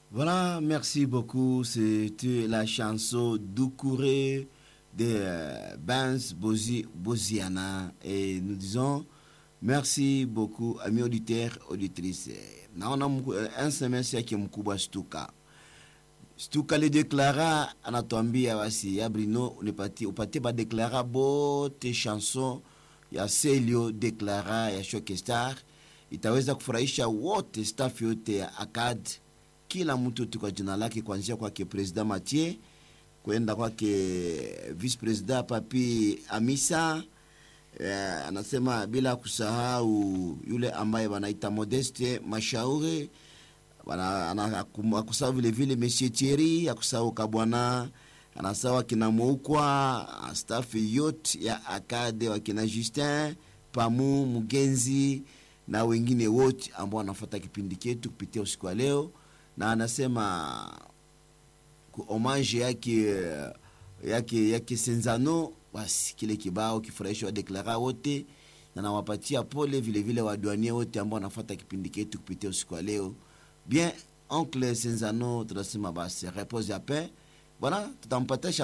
Voilà, merci beaucoup. C'était la chanson Doucouré de euh, Benz Bozi, Boziana. Et nous disons merci beaucoup, amis auditeurs, auditrices. Naona un semestre yake mkubwa Stuka. Stuka lideklara anatuambia basi ya Brino unipatie upatie badeklara bote chanson ya Celio deklara ya Shokestar itaweza kufurahisha wote staff yote ya ACAD kila mtu tu kwa jina lake, kuanzia kwake president Mathieu kwenda kwake vice president Papi Amisa. Eh, anasema bila kusahau yule ambaye wanaita Modeste Mashauri, akusahau vile vile Monsieur Thierry, akusahau Kabwana, anasawa kina Moukwa, staff yote ya Akade, wakina Justin Pamu Mugenzi na wengine wote ambao wanafuata kipindi chetu kupitia usiku wa leo na anasema ku homage yake yake yake Senzano, basi kile kibao kifurahisha wadeklara wote, na nawapatia pole vile vile wadwanie wote ambao wanafuata kipindi chetu kupitia usiku wa leo. Bien, oncle Senzano, tunasema basi repose ya paix bwana, tutampatia